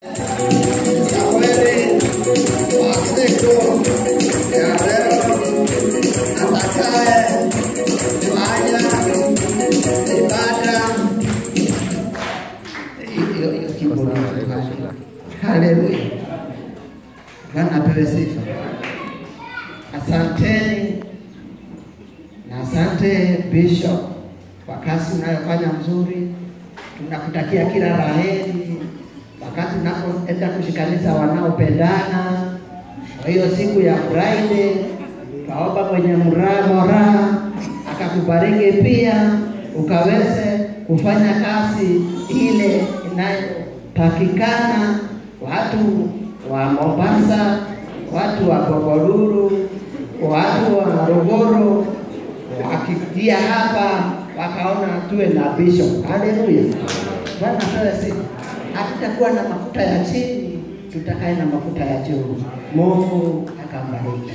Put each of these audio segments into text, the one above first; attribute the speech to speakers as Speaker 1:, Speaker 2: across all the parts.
Speaker 1: Samueli wa siku ya leo atakaye fanya ibada hiyo hiyo kiburi. Haleluya, Bwana apewe sifa. Asanteni na asante Bishop kwa kazi unayofanya mzuri. Tunakutakia kila la heri wakati unapoenda kushikanisha wanaopendana. Kwa hiyo siku ya Friday, twaomba mwenye mraa moraa akakubariki pia ukaweze kufanya kazi ile inayotakikana. Watu wa Mombasa, watu wa Gogoruru, watu wa Morogoro wakikia hapa wakaona tuwe na bishop. Haleluya, Bwana apewe sifa. Hatutakuwa na mafuta ya chini, tutakaye na mafuta ya juu. Mungu akambariki.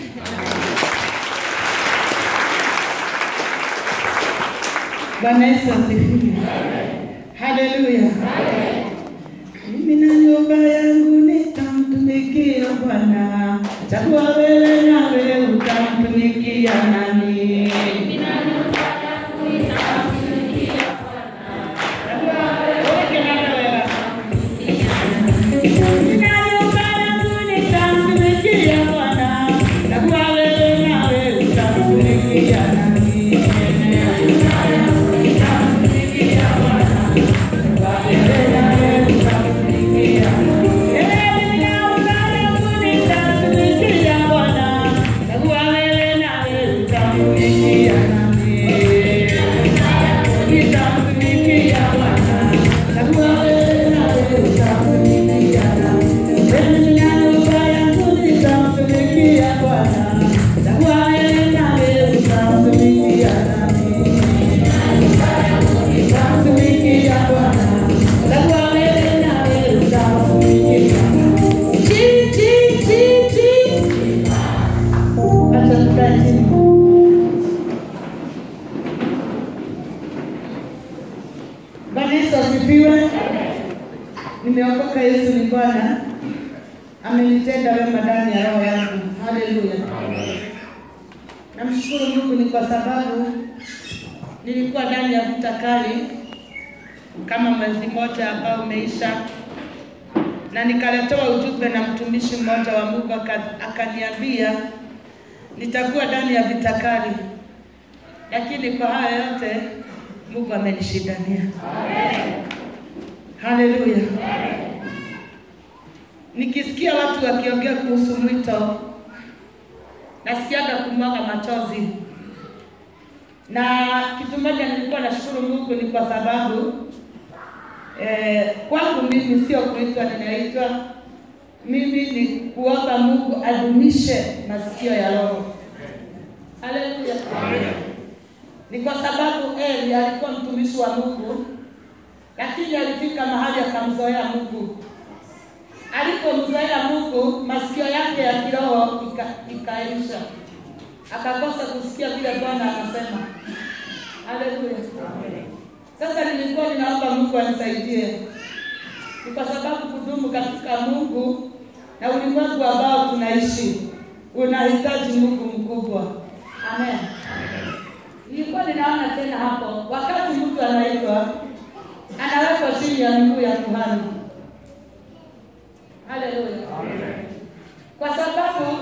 Speaker 2: Bwana Yesu asifiwe. Haleluya. Mimi na nyumba yangu nitamtumikia Bwana. Chagua wewe nawe utamtumikia nani? Mimi na nyumba yangu nitamtumikia Bwana. Chagua wewe nawe utamtumikia nani? Bwana Yesu asifiwe. Nimeokoka, Yesu ni Bwana, amenitenda wema ndani ya roho yangu. Haleluya. Namshukuru Mungu ni kwa sababu nilikuwa ndani ya vita kali kama mwezi mmoja ambao umeisha, na nikaletewa ujumbe na mtumishi mmoja wa Mungu aka- akaniambia nitakuwa ndani ya vita kali, lakini kwa haya yote Mungu amenishindania. Haleluya. Nikisikia watu wakiongea kuhusu mwito, nasikiaga kumwaga machozi, na kitu moja nilikuwa nashukuru Mungu ni kwa sababu eh, kwangu mimi sio kuitwa, ninaitwa mimi ni kuomba Mungu adumishe masikio ya roho. Haleluya. Ni kwa sababu Eli alikuwa mtumishi wa Mungu, lakini alifika mahali akamzoea Mungu. Alipomzoea Mungu, masikio yake ya kiroho ika- ikaisha, akakosa kusikia vile Bwana anasema. Haleluya. Sasa nilikuwa ninaomba Mungu anisaidie, ni kwa sababu kudumu katika Mungu na ulimwengu ambao tunaishi unahitaji Mungu mkubwa. Amen. Nilikuwa ninaona tena hapo, wakati mtu anaitwa anawekwa chini ya miguu ya kuhani. Haleluya. Kwa sababu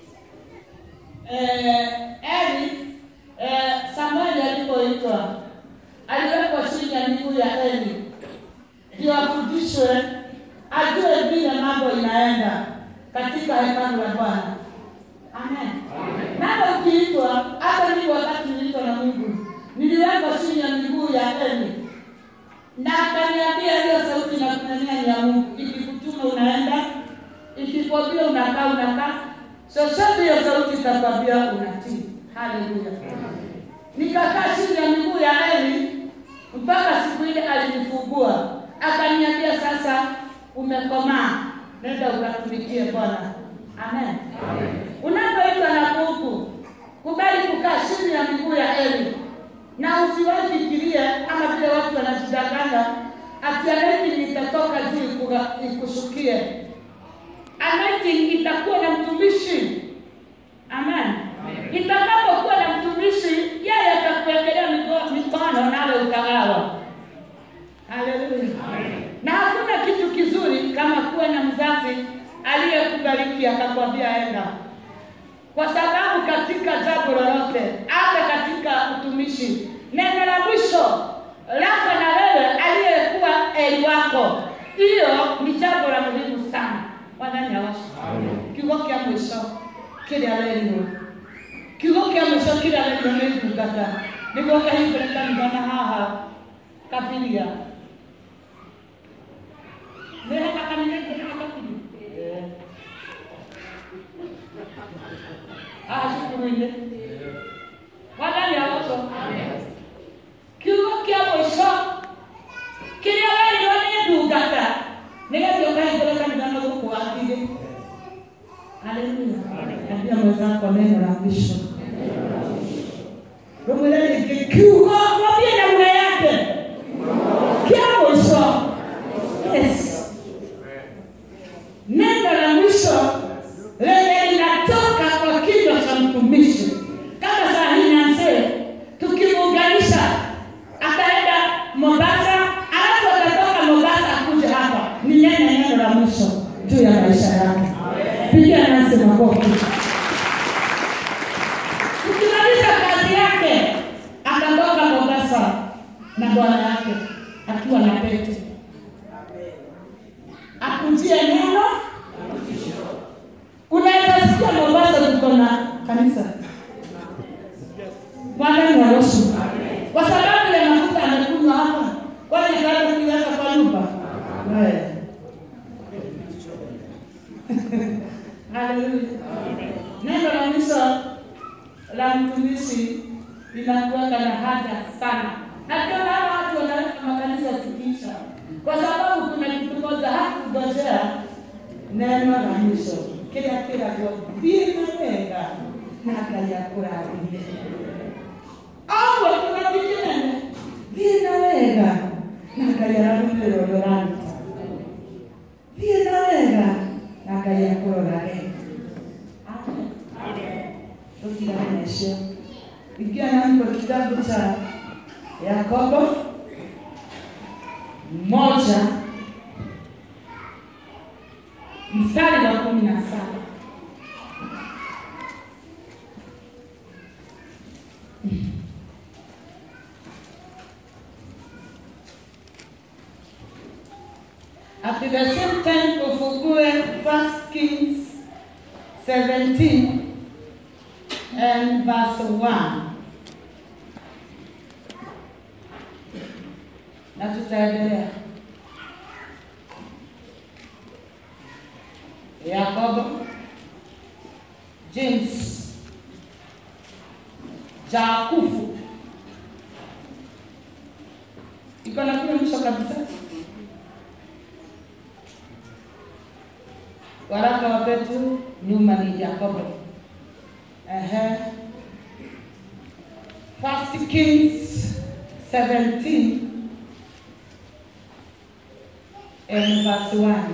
Speaker 2: eh, Eli eh, Samueli alipoitwa aliwekwa chini ya miguu ya Eli ndio afundishwe, ajue vile mambo inaenda katika hekalu la Bwana. Amen. Nawe ukiitwa, hata mimi wakati niliitwa na Mungu, niliwekwa chini ya miguu ya Eli na akaniambia hiyo sauti na kunania ni ya Mungu, ikikutuma unaenda, ikikwambia unakaa unakaa, chochote hiyo sauti itakwambia unatii. Haleluya. Nikakaa chini ya miguu ya Eli mpaka siku ile alinifungua, akaniambia sasa umekomaa, nenda ukatumikie Bwana. Amen. Unapoitwa na Mungu, kubali kukaa chini ya miguu ya Eli na usiwahi fikirie ama vile watu wanajidanganya ati anointing itatoka juu ikuga- ikushukie. Anointing itakuwa na mtumishi. Amen. Itakapokuwa na mtumishi, yeye atakuwekelea migo- mikono nawe utagawa. Haleluya. Na hakuna kitu kizuri kama kuwa na mzazi aliyekubariki akakwambia enda, kwa sababu katika jambo lolote, hata katika utumishi, neno la mwisho lako na wewe aliyekuwa eli wako, hiyo ni jambo la muhimu sana. Mwathani awashe kiugo kia mwisho kiria werirwo kiugo kia mwisho kiria werirwo nĩ ndungata nĩguo kahingũre kanitha na haha kabiria nĩheka kanitha ingĩ kabiria haha cukuru-inĩ Mwathani awashe kiugo kia mwisho kiria werirwo nĩ ndungata nĩgetha ũkahingũre kanitha na gũkũ wathirĩ Haleluya. Ambia mwenzako neno la mwisho. Rumwile rĩngĩ kiugo mwambie na lugha yake. Kia mwisho. Yes. Neno la mwisho lenye linatoka kwa kinywa cha mtumishi. Kama saa hii Nancy tukimuunganisha ataenda Mombasa, alafu atatoka Mombasa akuje hapa. Ni neno neno la mwisho juu ya maisha yake. Pigia Nancy makofi. Tukimaliza kazi yake, atatoka Mombasa na bwana yake akiwa na pete, akujie neno. Unaweza sikia Mombasa tuko na kanisa Mwadani wa Yesu, kwa sababu ya mafuta amekunywa hapa, kwani ataenda kuiweka kwa nyumba Wewe. Haleluya. Neno la mwisho la mtumishi linakuweka na haja sana, na ndio maana watu wanaweka makanisa zikiisha, kwa sababu kuna kitu moja hakungojea neno la mwisho kila kila vina wega na akayakurathimie agwo tunavikinene vina wega na akayararumire ũrĩa ũraruta vina wega na akayakũrorage tutigane na icio ingia nami kwa kitabu cha Yakobo moja mstari wa kumi na saba At the same time ufungue First Kings 17 and verse 1 na tutaendelea. Yakobo, James, Jakufu iko na kule mwisho kabisa. Waraka wa Petro nyuma ni Yakobo. Ehe. First Kings 17 and verse 1.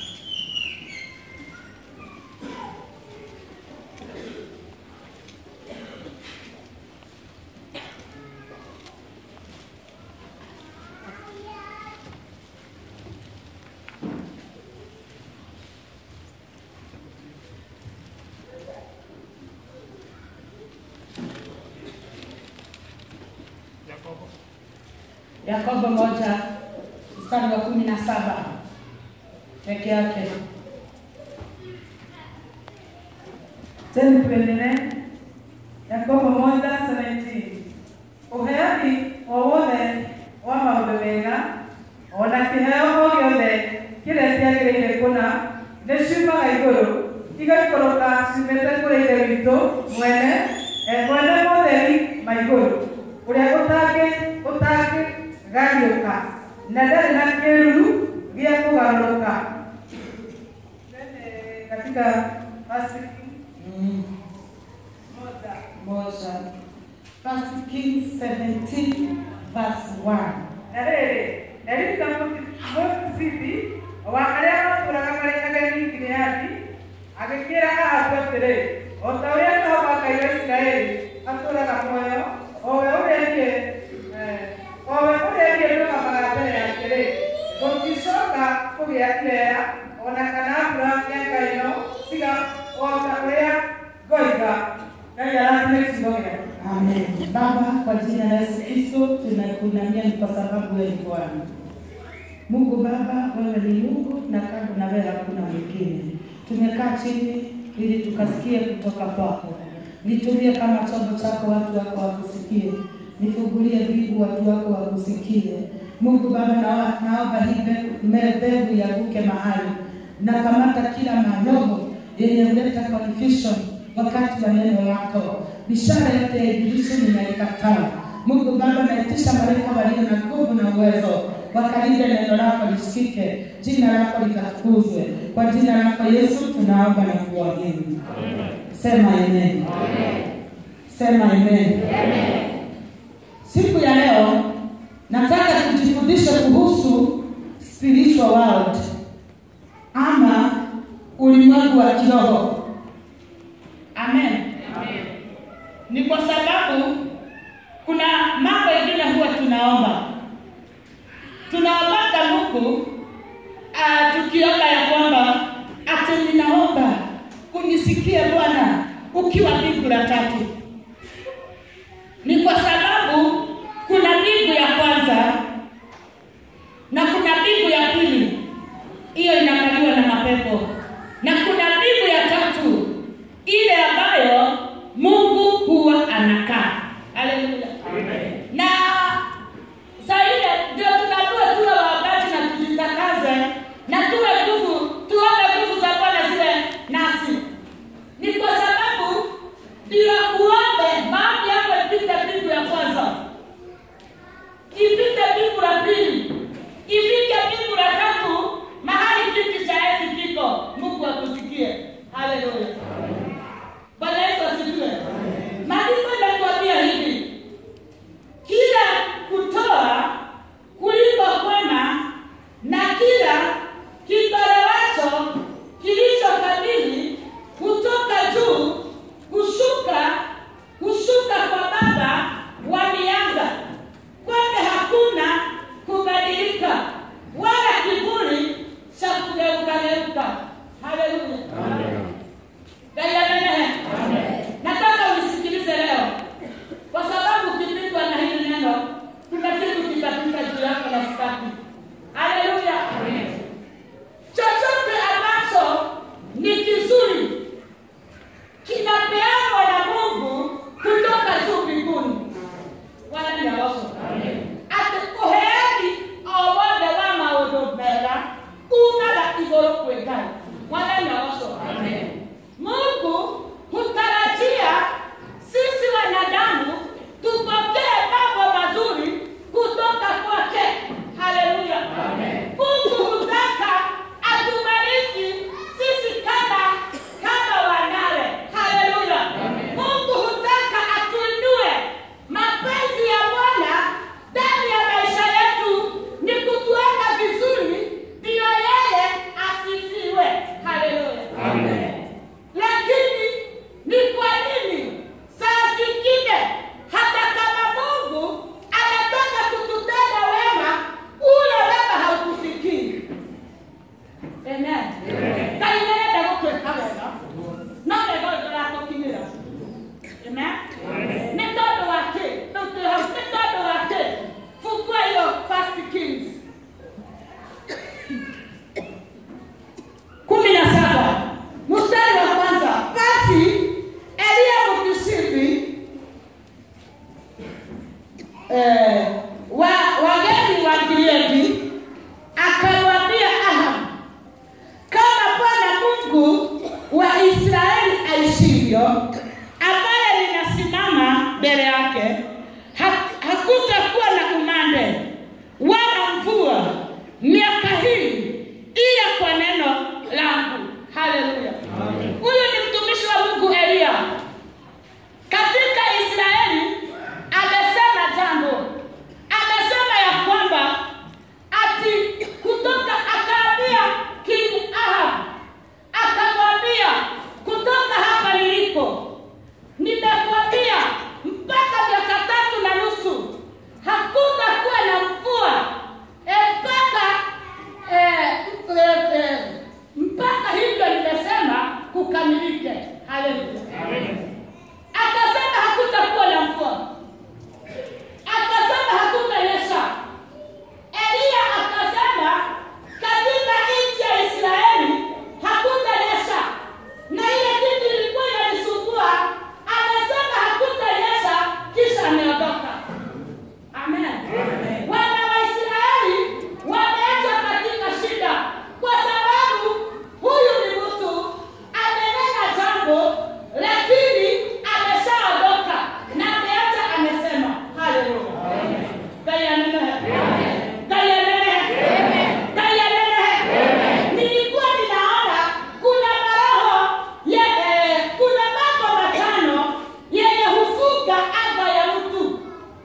Speaker 2: Yakobo moja mstari wa kumi na saba peke yake.
Speaker 3: Tena tuendelee. Yakobo moja seventeen. Uheani wowothe wa maũndũ mega ona kĩheo o gĩothe kĩrĩa kĩagĩrĩire kũna nĩ ciumaga igũrũ igaikũrũka ciumĩte kũrĩ ithe witũ mwene e mwene motheri ma igũrũ ũrĩa ũtangĩ ũtangĩgariũka na ndarĩ na kĩruru gĩa kũgarũrũka Then, eh, katika First Kings
Speaker 2: Mm.
Speaker 3: moja
Speaker 2: Moja. First Kings 17 verse 1.
Speaker 3: na rĩrĩ eririkana agĩkĩra ahabu atĩrĩ o ta ũrĩa jehova ngai wa isiraeli atũũraga muoyo o we ũrĩa niĩ eh, o we ũrĩa niĩ ndũgamaga mbere yake-rĩ gũticoka kũgĩa ireya ona kana mbura mĩaka ĩno tiga o ta ũrĩa ngoiga ngai arathime kiugo gĩake
Speaker 2: Amen. Baba, kwa jina la Yesu Kristo tunakuinamia ni kwa sababu wewe ni Bwana. Mungu Baba, wewe ni Mungu na kando na wewe hakuna mwingine. Tumekaa chini ili tukasikie kutoka kwako. Nitumie kama chombo chako, watu wako wakusikie. Nifungulie mbingu, watu wako wakusikie. Mungu Baba, na- naomba hii mbe- mbegu yaguke mahali na kamata kila manyogo yenye huleta confusion wakati wa neno lako. Bishara yote ya ibilisi ninaikataa. Mungu Baba, naitisha malaika walio na nguvu na uwezo wakalinde neno lako lisikike, jina lako likatukuzwe. Kwa jina lako Yesu tunaomba na kuamini. Sema amen. Sema amen. Siku ya leo nataka tujifundishe kuhusu spiritual world ama ulimwengu wa kiroho. Amen. Ni kwa sababu kuna mambo mengine huwa tunaomba, tunaombaga Mungu uh, tukiomba ya kwamba ati ninaomba unisikie Bwana ukiwa mbingu la tatu. Ni kwa sababu kuna mbingu ya kwanza na kuna mbingu ya pili, hiyo inakaliwa na mapepo, na kuna mbingu ya tatu, ile ambayo Mungu huwa anakaa. Haleluya, na saa ile ndio tunaambiwa tuwe waombaji na tujitakaze na tuwe nguvu, tuombe nguvu za Bwana ziwe nasi. Ni kwa sababu ndio uombe maombi yako ipite mbingu ya kwanza ipite mbingu la pili, ifike mbingu la tatu, mahali kiti cha enzi kiko. Mungu akusikie. Haleluya, Bwana Yesu asifiwe. Maandiko yanatuambia hivi, kila kutoa kuliko kwema na kila kitolewacho kilicho kamili kutoka juu kushuka kushuka kwa Baba wa mianga kwake hakuna kubadilika wala kivuli cha kugeukageuka. Haleluya, gaiamenehe. Nataka unisikilize leo, kwa sababu ukipigwa na hili neno, kuna kitu kitapita juu yako na sitaki. Haleluya, chochote ambacho ni kizuri kinapeanwa na Mungu kutoka juu mbinguni wala ni aroso ati uheani o wothe wa maundu mega umaga iguru kwi ngai wala ni aroso mungu hutarajia sisi wanadamu tupokee mambo mazuri kutoka kwake haleluya mungu hutaka atubariki sisi kama kama wanawe haleluya mungu hutaka atuinue mapenzi ya bwana ndani ya maisha yetu ni kutuweka vizuri ndiyo yeye asifiwe haleluya lakini ni kwa nini saa zingine hata kama mungu anataka kututenda wema ule wema hautufikii amen ngai nĩarenda gũtwĩka wega no wega ũyũ ndũratũkinyĩra amen nĩ tondũ wa kĩ rĩu twĩ hau nĩ tondũ wa kĩ fungua hiyo first kings kumi na saba mstari wa kwanza basi eliya mkishivi eh, wa wageni wa Gileadi akamwambia Ahab, kama Bwana Mungu wa Israeli aishivyo, ambaye linasimama mbele yake, ha- hakutakuwa na umande wala mvua miaka hii ila kwa neno langu. Haleluya! Huyu ni mtumishi wa Mungu Eliya katika Israeli amesema jambo, amesema ya kwamba ati kutoka akaambia King Ahab, akamwambia ukamilike. Haleluya. Akasema hakutakuwa na mvua, akasema hakutanyesha. Eliya akasema katika nchi ya Israeli hakutanyesha, na ile kitu ilikuwa inanisumbua, amesema hakutanyesha, kisha ameondoka. Amen. Wana wa Israeli wameachwa katika shida kwa sababu huyu ni mtu amenena jambo lakini ameshaondoka na ameacha amesema. Haleluya. Kayanenehe. Kayanenehe. Kayanenehe. Nilikuwa ninaona kuna maroho ye- kuna mambo matano yenye hufuga anga ya mtu.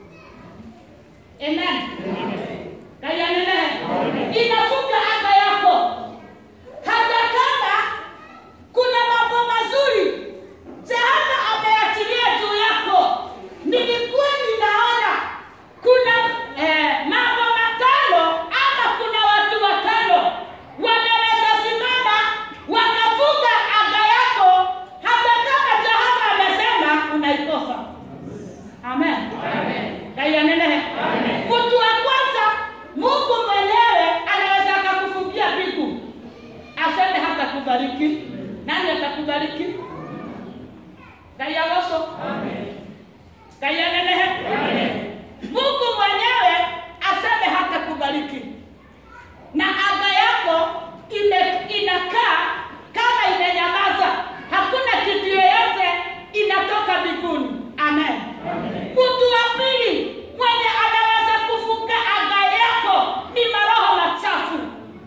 Speaker 2: Amen. Kayanenehe. Inafuga anga yako. Hata kama kuna mambo mazuri Jehova ameachilia juu yako. Nilikuwa ninaona kuna eh, mambo matano ama kuna watu watano wanaweza simama wakafuga anga yako hata kama Jehova amesema unaikosa. Amen. Kayanenehe. Mtu wa kwanza Mungu mwenyewe anaweza akakufungia mbingu aseme hata kubariki. Nani atakubariki? Kayagoso. Kayanenehe. Mungu mwenyewe aseme hata kubariki, na anga yako ime, inakaa kama imenyamaza, hakuna kitu yoyote inatoka mbinguni. Amen. Mtu wa pili mwenye anaweza kufunga anga yako ni maroho machafu.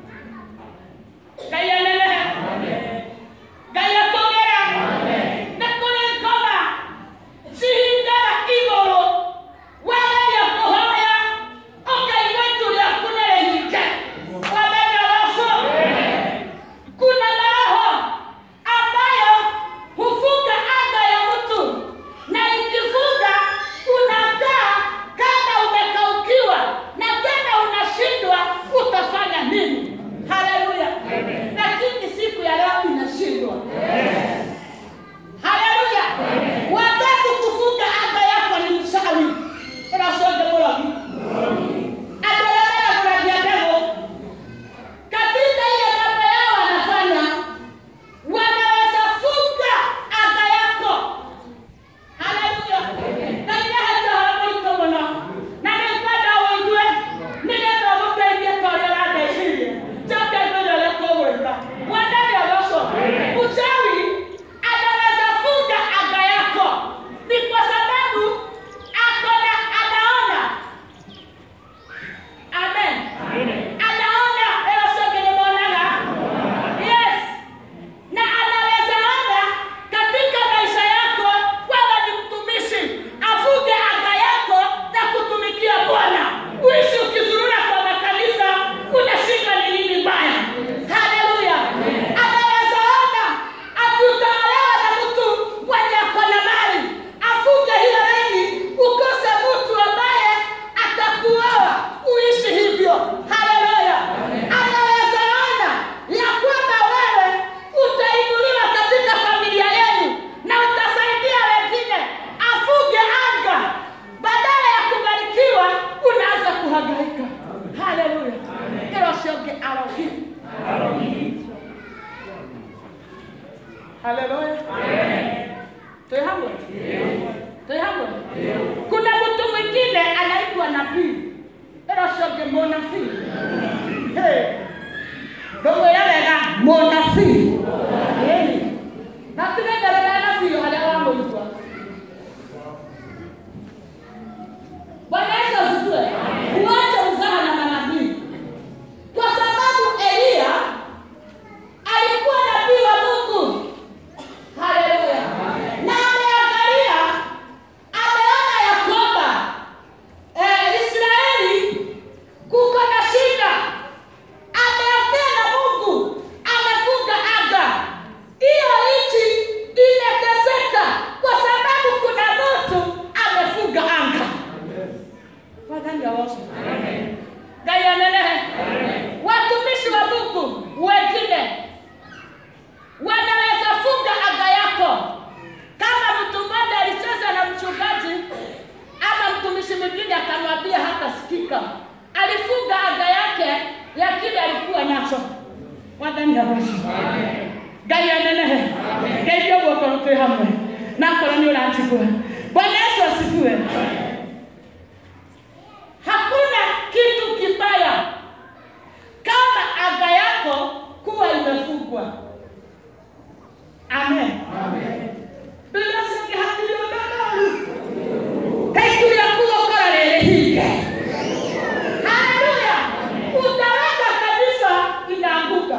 Speaker 2: Kayanenehe. Gayatogera. Na kuri ngoma cihingara igũrũ wageria kũhoya ũkaigua itu rĩaku nĩ rĩhinge wamenya ũcio kuna maroho ambayo hufunga anga ya mtu na ikifunga unakaa kama umekaukiwa na tena unashindwa utafanya nini haleluya lakini siku ya leo inashindwa haleluya watatu kufunga anga yako ni mchawi inasonge murogi atoremea kuragia mbegu katika ile mambo yao wanafanya wanaweza funga anga yako haleluya na inaheta haramũritũ mũno na nĩ ngwenda ũigue nĩgetha ũgũteithie ta ũrĩa ũrandeithirie njoke ngwĩre ũrĩa tũgwĩka mwathani ũgocwo uchawi anaweza funga anga yako ni kwa sababu akona anaona amen anaona eosogelemonaga yes na anaweza ona katika maisha yako wewe ni mtumishi afuge anga yako na kutumikia bwana uishi ukizurura kwa makanisa unashika ni nini mbaya haleluya anaweza ona ati utaolewa na mtu mwenye ako na mali afuge hiyo laini ukose mtu ambaye atakuoa uishi hivyo haleluya anaweza ona ya kwamba wewe utainuliwa katika familia yenu na utasaidia wengine afuge anga badala ya kubarikiwa unaanza kuhangaika haleluya ilo sionge arohi haleluya Tuwe hamwe? Tuwe hamwe? Kuna mtu mwingine anaitwa nabii. Ero cionge mũnabii. Hey. Ndũmwĩre wega mũnabii. Ĩĩ. Na tigenderera nabii harĩa wamũigua. Bwana Yesu asifiwe. Uache uzaha na manabii. Kwa sababu Eliya alikuwa nabii wa Mungu. mũciĩ ngai anenehe ngeithia guoko twĩ hamwe na korwo nĩ ũranjigua bwana yesu asifiwe hakuna kitu kibaya kama anga yako kuwa imefungwa amen Biblia inasema hakili ondoloru kaikuria kugokora rĩrĩ hinge haleluya utaweka kabisa inaanguka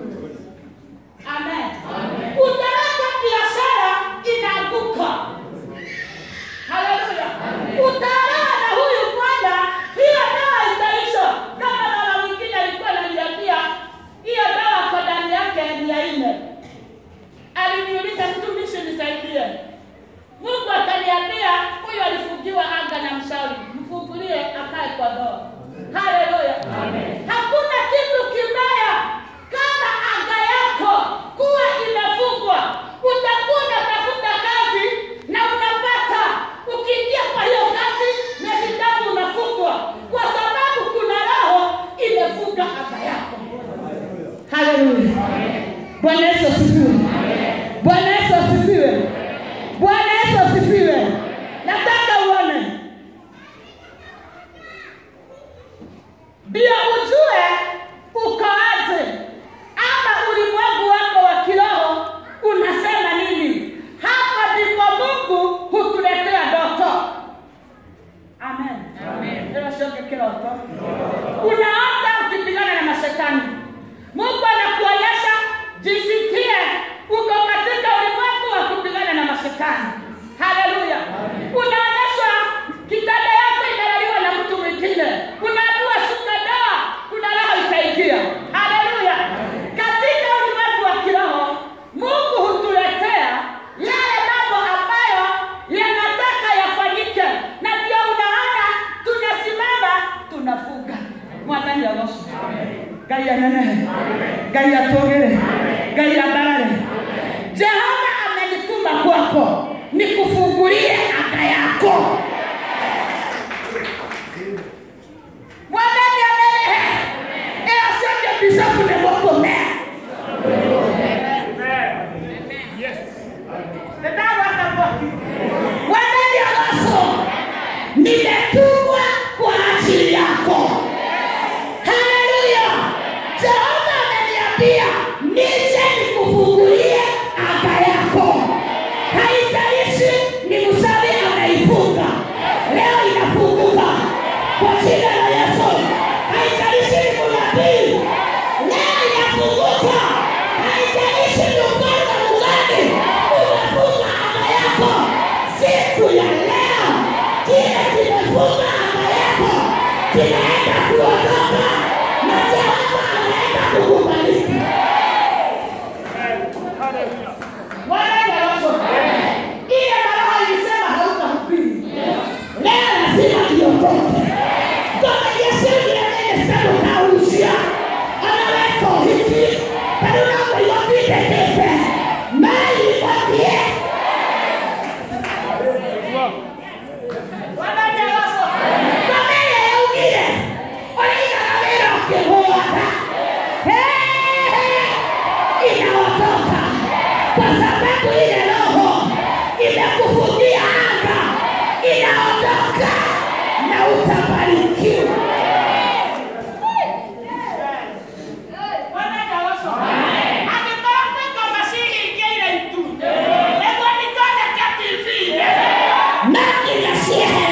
Speaker 2: amen utaweka biashara inaanguka haleluya utaelewa na huyu bwana hiyo dawa itaisha kama mama mwingine alikuwa ananiambia hiyo dawa kwa ndani yake ni ya nne aliniuliza mtumishi nisaidie mungu akaniambia huyo alifungiwa anga na mshauri mfungulie akae kwa ndoa haleluya hakuna kitu kibaya kama anga yako kuwa imefungwa utakuwa unatafuta kazi na unapata ukiingia kwa hiyo kazi miezi tatu unafungwa kwa sababu kuna roho imefunga anga yako haleluya bwana yesu asifiwe bwana yesu asifiwe bwana yesu asifiwe nataka uone ndio ujue ukoaje ama ulimwengu wako wa kiroho unasema nini hapa ndipo mungu hutuletea ndoto amen Hilo sio kiroto unaota ukipigana na mashetani mungu anakuonyesha jisikie uko katika ulimwengu wa kupigana na mashetani haleluya unaonyeshwa kitanda yako inalaliwa na mtu mwingine unaambiwa shuka dawa kuna roho itaingia haleluya katika ulimwengu wa kiroho mungu hutuletea yale mambo ambayo yanataka yafanyike na ndio unaona tunasimama tunafunga mwathani agoco ngai anenehe ngai atũgĩre ngai ambarare jehova amenituma kwako nikufungulie anga yako mwathani anenehe ĩyo cionje bicopu nĩ mũkũmea ndagwata mwaki mwathani agoco nimetumwa kwa ajili yako haleluya jehova ameniambia nije nikufungulie anga yako haijalishi ni msawi ameifunga leo inafunguka kwa jina la yesu haijalishi ni munabii leo inafunguka haijalishi ni ufalme mgani umefunga anga yako siku ya leo kile kimefunga anga yako kinaenda kuondoka na jehova anaenda kukubariki Wanaenda ile baraka ilisema hautahubiri leo lazima iondoke kama Yesu ndiye sema kausia anaweka hiki kaduna kwa yote tete mali kwambie inaotoka kwa sababu ile roho imekufungia anga inaondoka na utabarikiwa Nani yasiye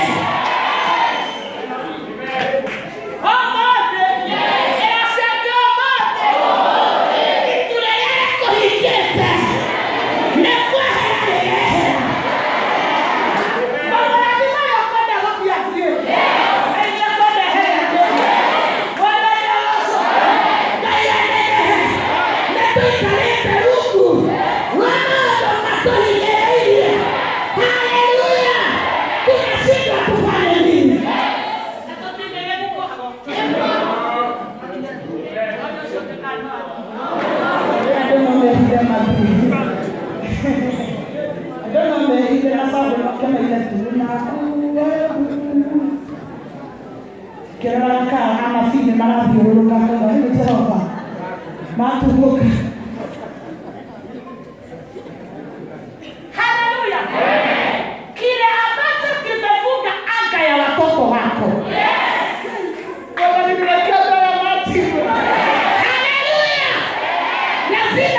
Speaker 2: Haleluya! Tunashindwa kufanya nini? I don't know where he might be. I don't know where he is. Kama ile tunakuwa kĩrora kana ana bithi marathiũrũrũka kana nĩ Jehova matũguka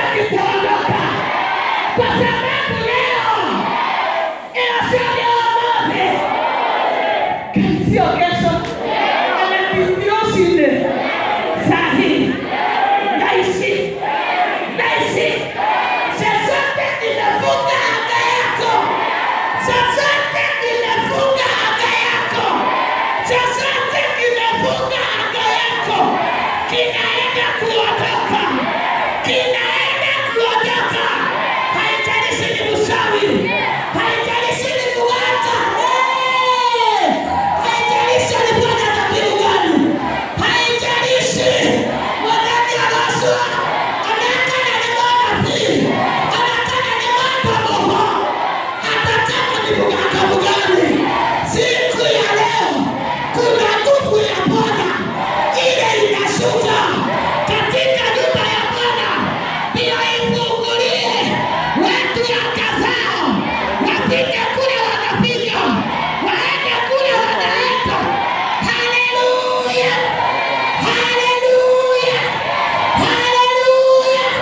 Speaker 2: kitaondoka, kwa sababu leo inasema wote sio kesho, anatibiosinde sahi naishi naishi chochote inafunga anga yako, chochote inafunga anga yako, chochote inafunga anga yako kinaenda kuondoka, kinaenda kuondoka. Haijalishi ni mshawi, haijalishi ni mganga, Eh! haijalishi alikuwa na dhabihu gani, haijalishi mwanani aloswa anaakana ni mwanafi, anaakana ni mwandamoho, hata kama ni mganga mgani, siku ya leo kuna nguvu ya Bwana ile inashuka katika nyumba ya Bwana, ndio ifungulie watu anga zao, wapige kule wanafika, waende kule wanaenda. Haleluya, haleluya, haleluya,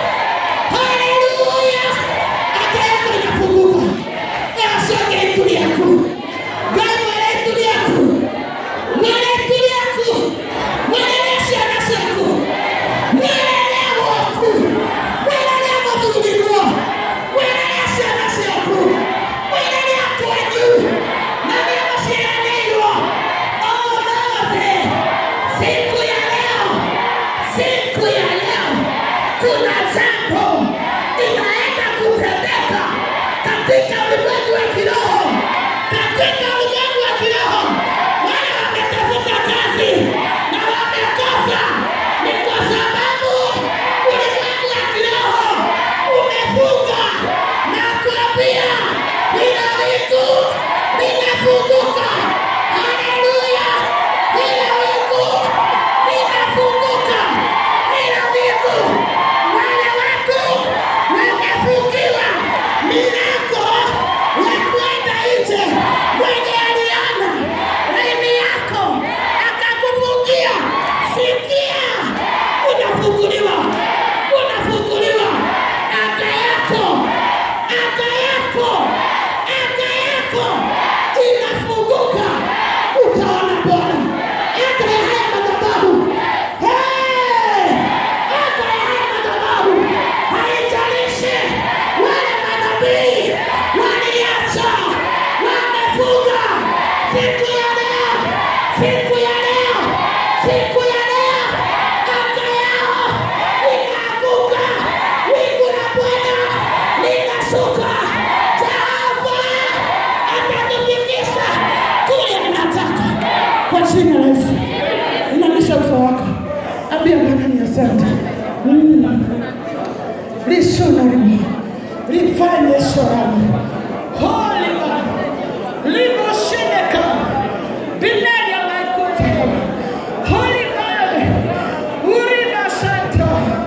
Speaker 2: haleluya. Anga yako inafunguka, yasonge ituli yako, gari wale ituli yako mwelekeo yako, mwelekeo na soko, mwelekeo wako, mwelekeo mabadiliko, mwelekeo na soko, mwelekeo kwa juu, na mimi sianelwa. Oh Lord, siku ya leo, siku ya leo, kuna jambo linaenda kutendeka katika ulimwengu wa kiroho, katika ulimwengu wa kiroho. Wale wametafuta kazi na wamekosa, ni kwa sababu ulimwengu wa kiroho umefunga na kuambia bila wingu linafunguka. Haleluya! Bila wingu linafunguka, bila wingu wale watu wamefungiwa milango ya kwenda nje. Mwenye aliona laini yako akakufungia, sikia, unafunguliwa, unafunguliwa. Anga yako, anga yako, anga yako inafunguka, utaona Bwana. Anga ya haya madhabahu, Hey! anga ya haya madhabahu haijalishi wale manabii waliacha wamefunga. Siku ya leo, siku ya leo, siku ya leo, anga yao inaanguka, wingu la Bwana linashuka. Jehova atatufikisha kule anataka, kwa jina la Yesu. Inamisha uso wako, ambia Bwana ni asante. Mm lishonarimo lifanye shoramo holiba limosheneka binaria maikutema holibae uribasata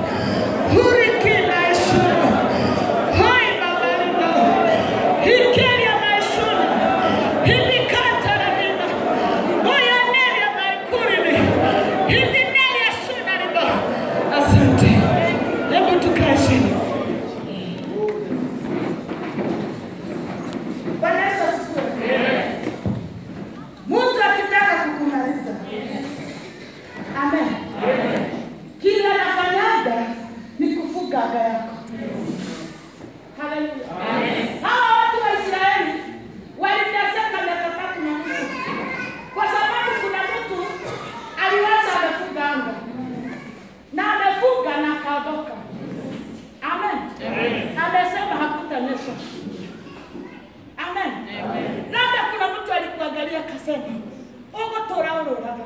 Speaker 2: hurikina ishuna hoibabalina hikeria maishuna hilikantarabina goyaneria maikurimi hilineria shunariba asante hebu tukae chini Bwana Yesu asifiwe. Mtu akitaka kukumaliza. Amen. Kila anafanyaga ni kufuga aga yako. Haleluya. Hawa watu wa Israeli waliteseka miaka tatu na nusu kwa sababu kuna mtu aliwacha amefuga anga na amefuga na akaondoka. Amen. Amesema hakutanyesha. Amen. Labda kuna mtu alikuangalia akasema, ugutura ururaga.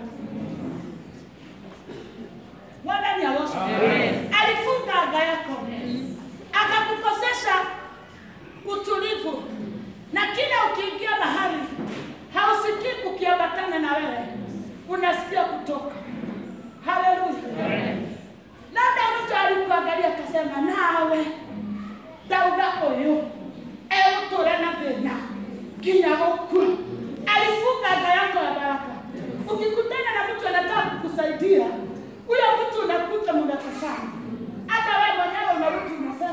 Speaker 2: Bwana ni awoshe. Alifunga anga yako. Akakukosesha utulivu. Na kila ukiingia mahali hausikii kukiambatana na wewe. Unasikia kutoka. Haleluya. Labda mtu alikuangalia akasema nawe dauga ũyũ egũtũra na thĩna nginya gũkua. Alifunga anga yako ya baraka. Ukikutana na mtu anataka kukusaidia, huyo mtu unakuta mnakosana, hata wewe mwenyewe unarudi unasema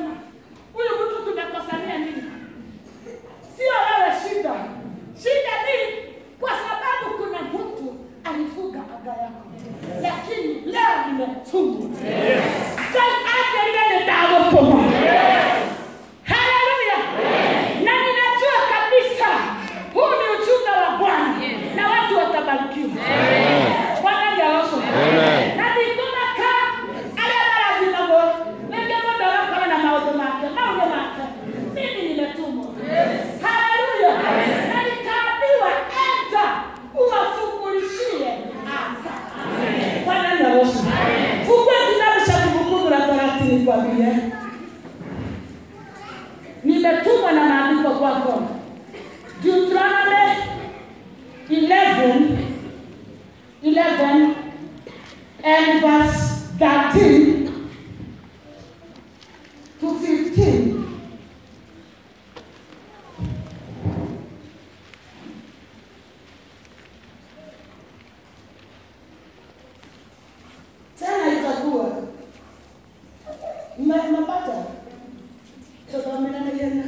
Speaker 2: 15 tena itakuwa Mna- mnapata tutaamenana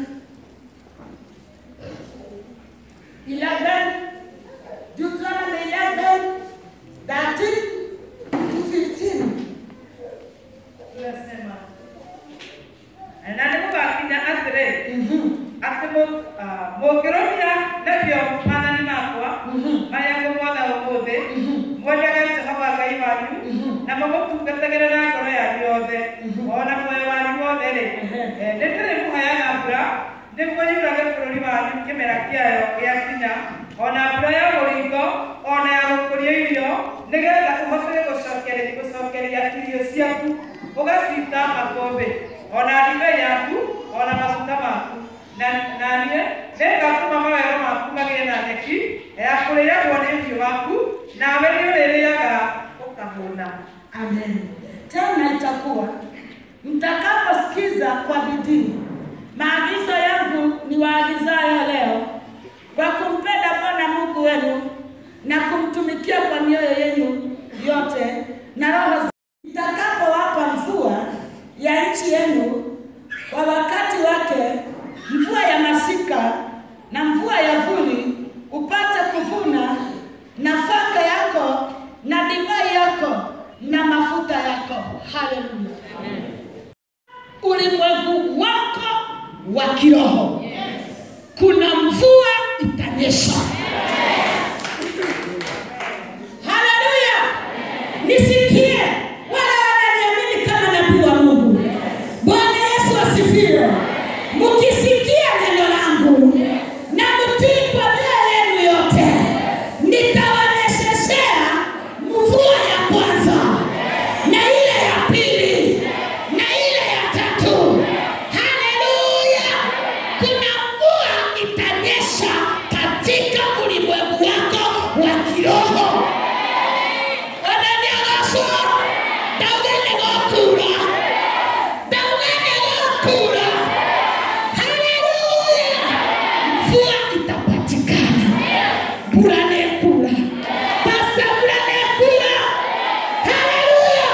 Speaker 2: 11 Deuteronomy 11 13 to 15
Speaker 3: Tunasema na nĩ mũgakinya atĩrĩ atĩ mũ- ah, mũngĩrũmia nĩguo maathani makwa marĩa ngũmwatha ũmũthĩ mwendage jehova ngai wanyu na mũmũtungatagĩre na ngoro yanyu yothe o na muoyo wanyu wothe-rĩ eh, nĩ ndĩrĩmũheaga mbura nĩguo yurage bũrũri wanyu kĩmera kĩayo gĩakinya o na mbura ya mũringo o na ya gũkũria irio nĩgetha ũhote gũcokeria gũcokeria irio ciaku ũgacita makũmbĩ o na ndibei yaku o na maguta maku na na niĩ nĩngatũma mawero maku magĩe na nyeki ya kũrĩagwo nĩ ũhiũ waku nawe nĩ ũrĩrĩaga ũkahũna
Speaker 2: Amen. Tena itakuwa mtakaposikiza kwa bidii maagizo yangu ni waagizayo leo kwa kumpenda Bwana Mungu wenu na kumtumikia kwa mioyo yenu yote na roho itakapowapa mvua ya nchi yenu kwa wakati wake, mvua ya masika na mvua ya vuli, upate kuvuna nafaka yako na divai yako na mafuta yako. Haleluya! Ulimwengu wako wa kiroho, kuna mvua itanyesha. Haleluya! Nisikie wale wananiamini kama nabii wa Mungu. Bwana Yesu asifiwe. Mkisikia neno langu na mtii kwa mioyo yenu yote, nitawanyesheshea mvua ya kwanza na ile ya pili na ile ya tatu. Haleluya! Kuna mvua itanyesha katika ulimwengu wako wa kiroho. Wananiagashwa, ndaugene gokura, ndaugene gokura. Haleluya! Mvua itapatikana, mbura nekura, pasta mbura nekura. Haleluya!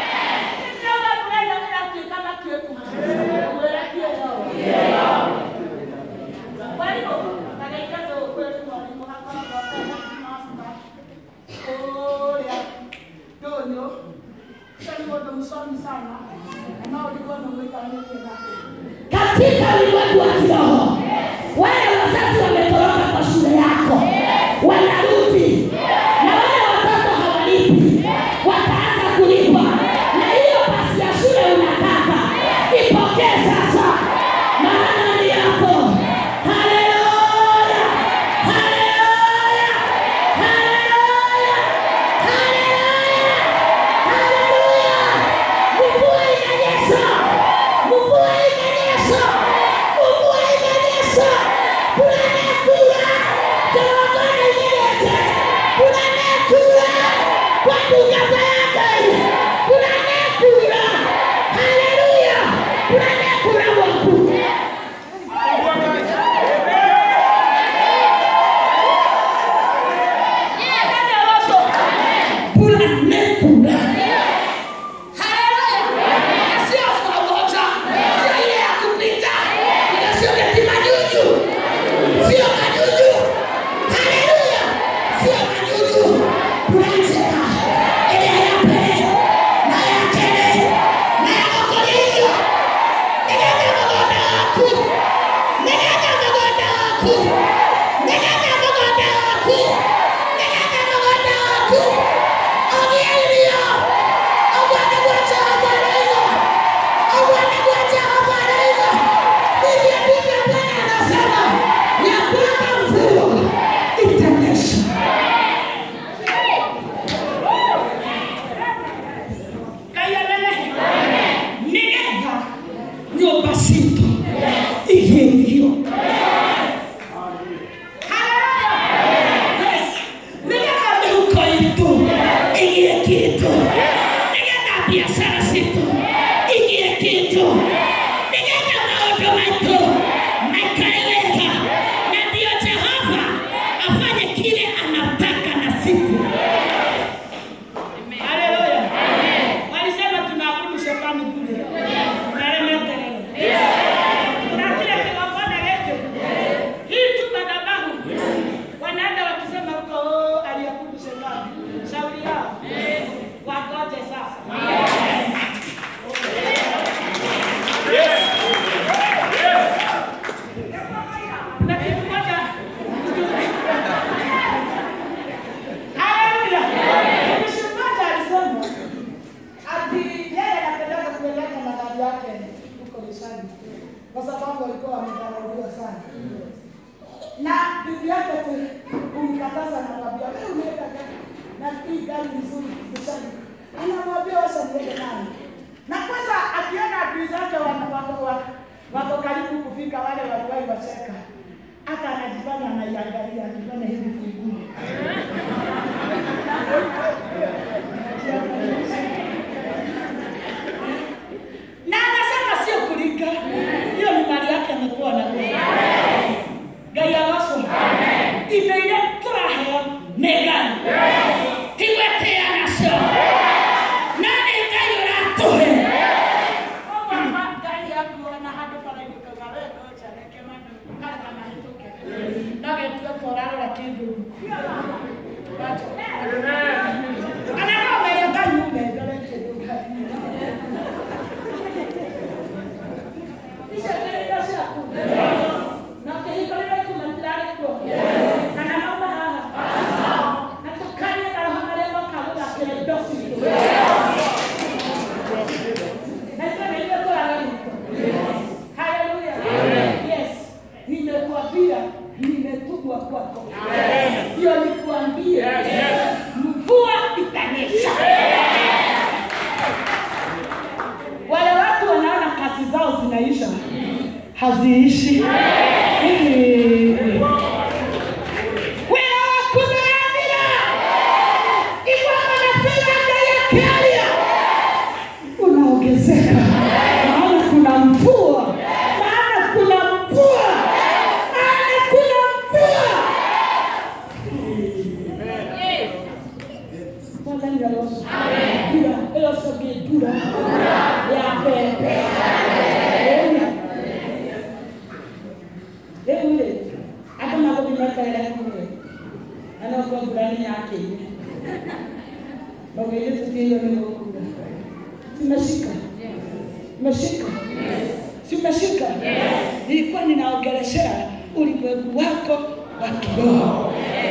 Speaker 2: Kwa hivyo, nagaikaza ukweli mwalimu hapa kwa master Oya, donyo, sasa ndio msomi sana. Na ulikuwa umeweka nini na katika ulimwengu wa kiroho, wale wazazi wametoroka kwa shule yako wanarudi, na wale watoto hawalipi wataanza kulipa, na hiyo pasi ya shule unataka ipokee sasa, maana ni yako. Haleluya, haleluya, haleluya, haleluya, haleluya. Mvua inanyesha, mvua inanyesha, mvua inanyesha. Kunanekula, tawakana nyelete, kunanekula kwa kugata yake, kunanekula. Haleluya, kunanekula waku. Kunanekula. Haleluya. Sio pamoja. Sio ile ya kupita. Ile sio ya kimajuju. Sio majuju. Haleluya. Sio majuju. Tunacheka. Ile ya pele. Na ya tele. Na ya kokolio. Niganya mgonda wako. Niganya mgonda wako. Niganya mgonda wako. Niganya mgonda wako. Ogielio. Obwana kwa Jehova Raila. Obwana kwa Jehova Raila. Ndivyo ndivyo Bwana anasema ya kwamba mvua itanyesha. Kayalele. Nigetha nyũmba citũ igĩe irio. Hallelujah. Yes. Nigetha mĩhuko itũ igĩe kĩndũ. Nigetha biacara citũ igĩe kĩndũ. Nigetha
Speaker 4: maishani, kwa sababu walikuwa wamedharauliwa sana na bibi yake tu kumkataza, anamwambia wewe unaenda gari na hii gari nzuri maishani, anamwambia wacha niende naye. Na kwanza akiona adui zake wana- wako wako- wako karibu kufika, wale waliwahi wacheka, hata anajifanya anaiangalia, akifanya hivi funguo na anasema sio kulika, hiyo ni mali yake amekuwa na ngai agoco indo iria tũraheo nĩ ngai tigwetea nacio na nĩ ngai ũratũhe Koguo ma- ngai akuona handũ bara-inĩ kauga we ngoja reke mandũ kareka mahĩtũke nagetue korarora kĩndũ Wacha. kana no mere ngai ume ndore kĩndũ ngai icio nĩ indo ciaku na kĩhiko rĩrĩa kuma nĩrarĩkuo kana mauma haha na tũkanie na roho marĩa moka gũthakĩra indo citũ na icio nĩ indo tũragarĩtwo haleluya yes nimekuambia nimetumwa kwako hiyo nikuambie mvua itanyesha wale watu wanaona kazi zao zinaisha haziishi Hivi. wĩra waku nĩũrathira igua manasema Ngai akiaria unaongezeka maana kuna mvua maana kuna mvua maana kuna mvua Mwathani aroco mbura ĩrocokie mbura ya mbembe rĩu rĩ andũ magũthiĩ meterere kũrĩ na no kwa mbura nĩ yakĩire maũgĩire tũtiĩrwo nĩ gũkura simeshika meshika simeshika nilikuwa ninaongeleshea ulimwengu wako wa kiroho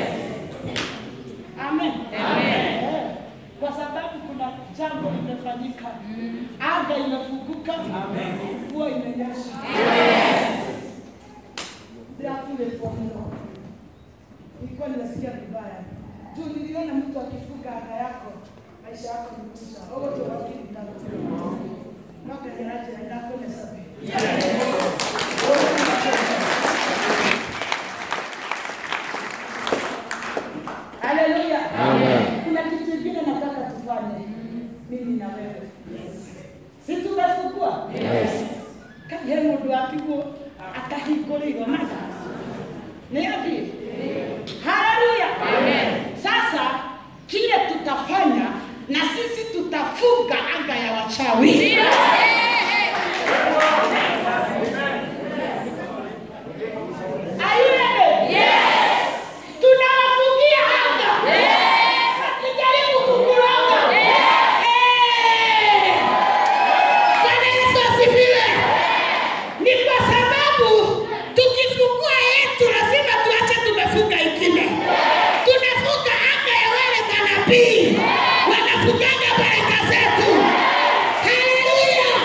Speaker 4: amen Eh, kwa sababu kuna jambo limefanyika anga imefunguka mvua imenyesha bila kule kwa mno nilikuwa ninasikia vibaya juu niliona mtu akifunga anga yako maisha yako ni kuisha ogo tubakini tatu noketheraje ndakone sabe haleluya kuna kitu kingine nataka tufanye mimi na wewe si tumefungua kaye mundu akiguo akahingũrĩirwo matha nĩ athi haleluya sasa kile tutafanya na sisi tutafunga anga ya wachawi Are you ready? Tunawafungia anga. Wakijaribu kukuroga. Eh. Bwana Yesu asifiwe. Ni kwa sababu tukifungua yetu lazima tuache tumefunga ingine. Tunafunga anga ya wale manabii wanafungaga baraka zetu. Haleluya.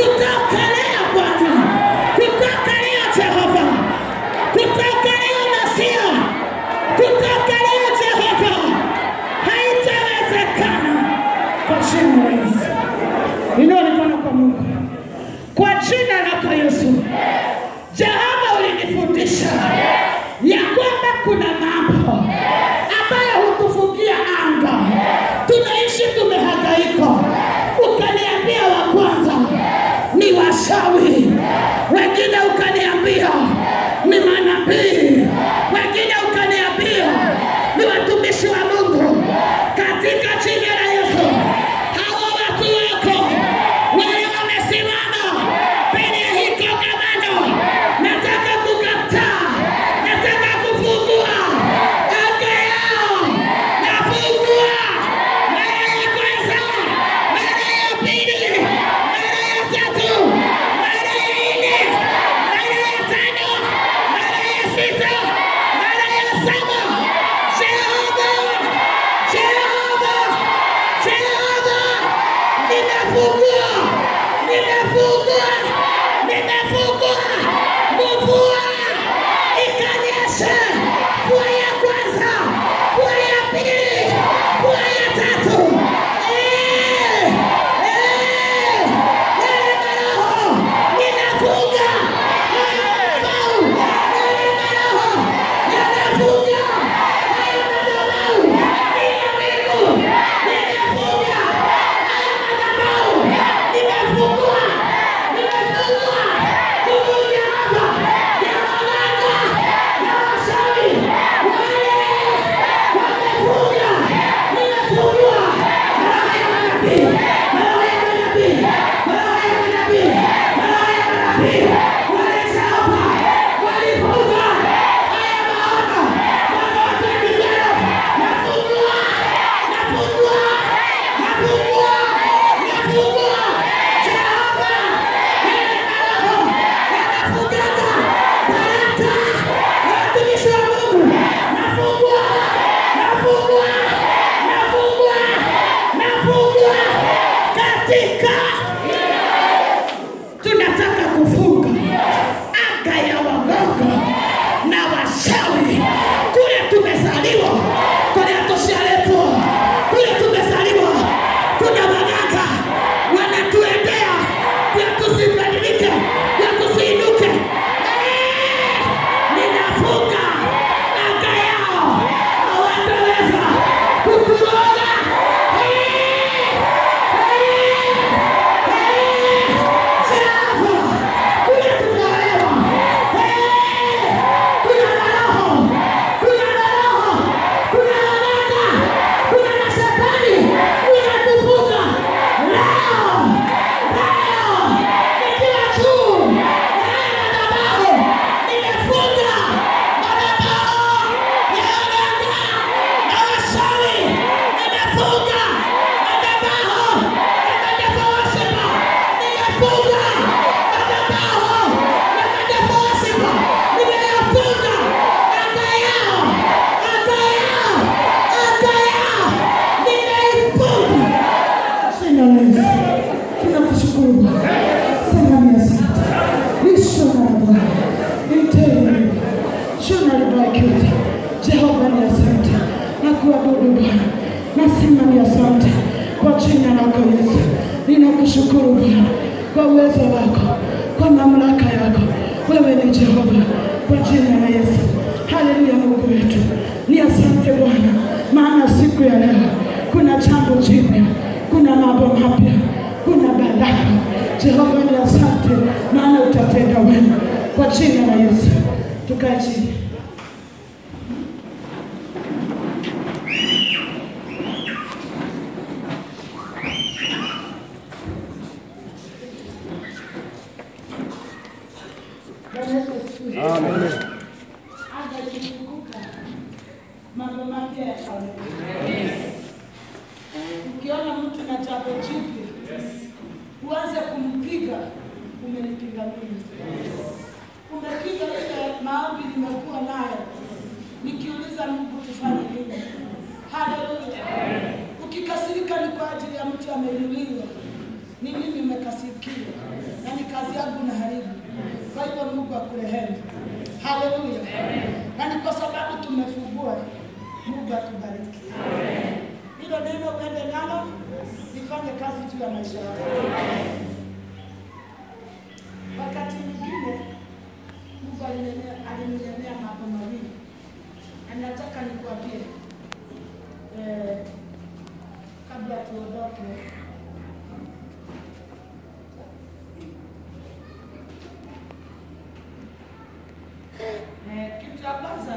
Speaker 4: kutoka leo Bwana, kutoka leo Jehova, kutoka leo Masia, kutoka leo Jehova, haitawezekana kwa jina la Yesu. Inua mikono kwa Mungu, kwa jina lako Yesu. Jehova, ulinifundisha ya kwamba kuna mambo ambayo hutufungia anga, tunaishi tumehangaika. Ukaniambia wa kwanza ni washawi, wengine ukaniambia ni manabii, wengine ukaniambia ni watumishi wa Mungu. Katika jina la Yesu, hawa watu wako wale wamesimama mbele ya hii kongamano, nataka kukataa, nataka kufungua anga yao, nafungua mara ya kwanza, mara ya pili, mara ya tatu, mara ya nne, mara ya tano, mara ya sita, mara ya saba. Jehova, Jehova, Jehova, nimefungua, nimefungua, nimefungua, mvua ikanyesha, mvua ya kwanza, mvua ya pili, mvua ya tatu. Eh, eh, yale maroho ninafunga, yale maroho, yale maroho yanafunga, haya madhabahu ni ya mbingu, ninafunga haya madhabahu, nimefungua, nimefungua kuvunja hapa ya waganga na washawi wale wamefunga, nimefungua roho ya manabii, roho ya manabii, roho ya manabii, roho ya manabii wale Jehova walifunga haya maono mwaka wa 2012 nafungua, nafungua, nafungua, nafungua Jehova yale maroho yanafungaga baraka ya watumishi wa Mungu nafungua, nafungua, nafungua, nafungua katika tunataka kufunga anga ya waganga na washawi kule tumezaliwa, kule tushaletwa, kule tumezaliwa. Kuna waganga wanatuendea ya tusibadilike, ya tusiinuke. Eh, Ninafunga anga yao, hawataweza kutuona. Eh, Nimefunga madhabahu Jehova ni asante, nakuabudu Bwana, nasema ni asante kwa jina lako Yesu. Ninakushukuru Bwana kwa uwezo wako, kwa mamlaka yako. Wewe ni Jehova, kwa jina la Yesu. Haleluya, Mungu wetu, ni asante Bwana, maana siku ya leo kuna jambo jipya, kuna mambo mapya, kuna baraka. Jehova ni asante, maana utatenda wema, kwa jina la Yesu. Tukae chini. Bwana Yesu asifiwe. Anga ikifunguka, mambo mapya yataonekana. Ukiona mtu na jambo jipya, uanze kumpiga, umenipiga mimi. Umepiga ile maombi nimekuwa nayo, nikiuliza Mungu tufanye nini? Haleluya! Ukikasirika ni kwa ajili ya mtu ameinuliwa, ni nini ume nimekasikia na ni kazi yangu na haribu. Kwa hivyo Mungu akurehemu. Haleluya. Na ni kwa sababu tumefungua, Mungu atubariki. Hilo neno uende nalo, lifanye kazi juu ya maisha yako. Wakati mwingine Mungu alinenea- alininenea mambo mawili, na nataka nikuambie eh, kabla tuondoke. Eh, kitu cha kwanza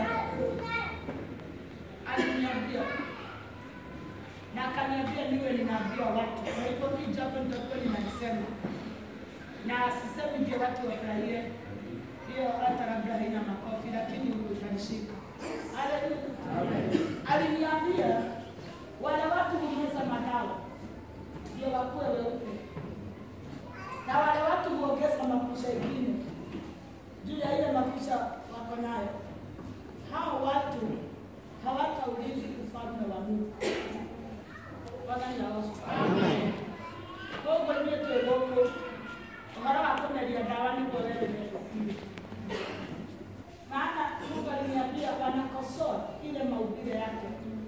Speaker 4: aliniambia na akaniambia niwe ninaambia watu. Kwa hivyo hii jambo nitakuwa ninalisema na sisemi ndio watu wafurahie, hiyo hata labda haina makofi, lakini utanishika. Haleluya. Aliniambia wale watu humeza madawa ndio wakuwe weupe, na wale watu huongeza makucha ingine juu ya ile makucha wako nayo. Hao watu hawataurithi ufalme wa Mungu. Bwana yaoshwe. Koguo niĩ twĩ gũkũ ũhoro wa kũmeria ndawa nĩguo weremeire maana Mungu aliniambia wanakosoa ile mahubiri yake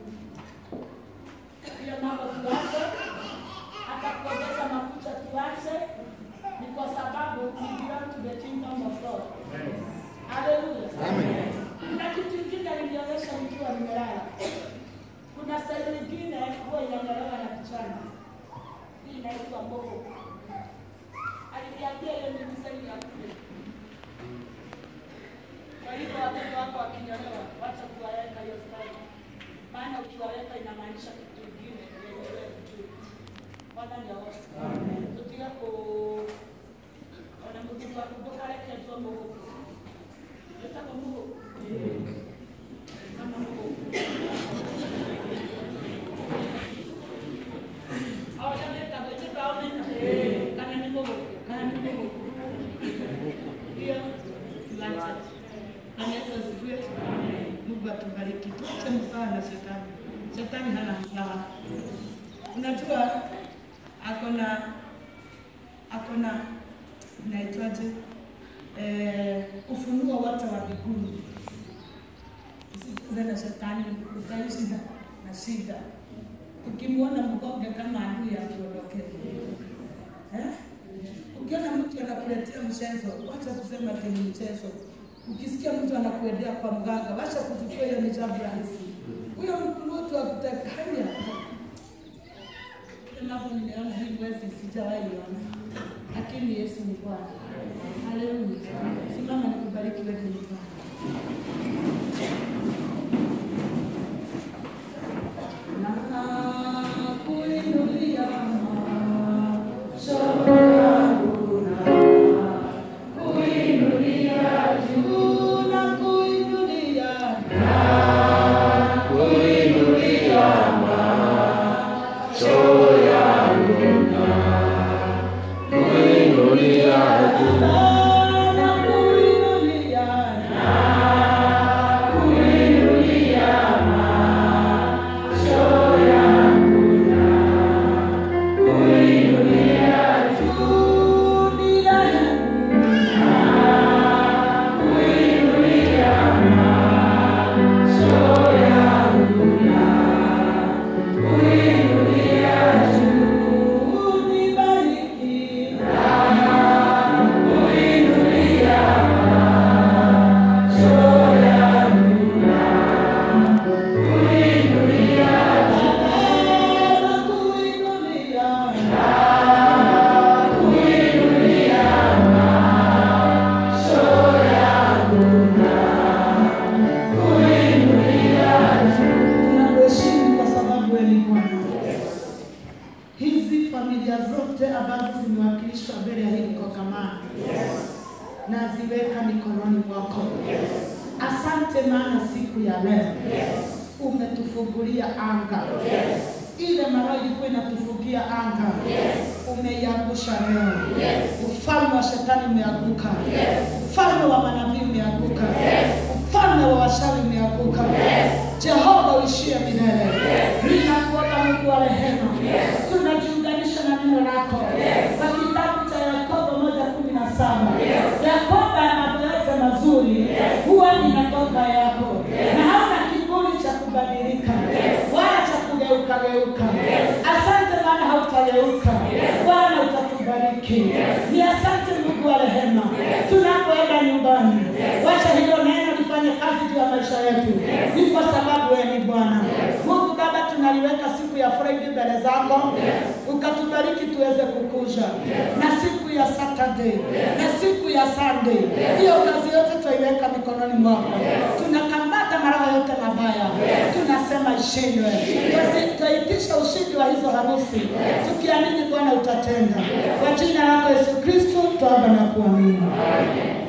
Speaker 4: ile mambo tuache, hata kuongeza makucha tuache, ni kwa sababu we belong to the kingdom of God. Haleluya. Kuna kitu kingine alinionyesha nikiwa nimelala. Kuna staili nyingine huwa inang'olewa na kichana. Hii inaitwa boho. Aliniambia hiyo ni staili ya kule. Kwa hivyo watoto wako wakinyolewa, wacha kuwaweka hiyo staili. Maana ukiwaweka inamaanisha kitu kingine yenye wewe hujui. Bwana ni aoshe. Tutige ku ona mũthuri waku ndũkareketwo mũgũkũ. Wĩtagwo mũgũkũ? Kama mũgũkũ. Ona wĩtagwo, ĩtĩkaga wĩtagwo. Kana nĩ mũgũkũ, kana nĩ mũgũkũ. Hiyo tuache. Bwana Yesu asifiwe. Mungu atubariki. Tuache msawa na shetani. Shetani hana msawa. Unajua ako na ako na inaitwaje, eh, ufunuo wote wa mbinguni. Usicheze na shetani, utaishi na, na shida. Ukimwona mgonge kama adui akuondokee eh? Ukiona mtu anakuletea mchezo, wacha kusema ati ni mchezo. Ukisikia mtu anakuendea kwa mganga, wacha kuchukua hiyo ni jambo rahisi. Huyo mtu akutakanya mambo nimeona hii mwezi sijawahi ona, lakini Yesu ni Bwana. Haleluya! Simama nikubariki wewe ni Bwana. Na kuinulia macho yangu na kuinulia juu na kuinulia na kuinulia juu bila juu nibariki na kuinulia tunakuheshimu kwa sababu wewe ni Bwana. Hizi familia zote ambazo zimewakilishwa mbele ya hili kongamano na ziweka mikononi mwako. Asante, maana siku ya leo umetufungulia anga ile mara ilikuwa inatufungia anga umeiangusha leo. Ufalme wa shetani umeanguka, ufalme wa manabii umeanguka, ufalme wa washawi umeanguka. Jehova uishie milele. Ninakuomba Mungu wa rehema, tunajiunganisha na neno lako kwa kitabu utatukumbuka Bwana, utatubariki. Ni asante Mungu wa rehema, tunapoenda nyumbani, wacha hilo neno lifanye kazi juu ya maisha yetu, ni kwa sababu wewe ni Bwana Mungu. Baba, tunaliweka siku ya Friday mbele zako, ukatubariki tuweze kukuja na siku ya Saturday na siku ya Sunday, hiyo kazi yote twaiweka mikononi mwako. Tunakamata maroho yote mabaya, tunasema ishindwe. Twasi- Twaitisha ushindi wa hizo harusi, tukiamini Bwana utatenda. Kwa jina lako Yesu Kristo twaomba na kuamini.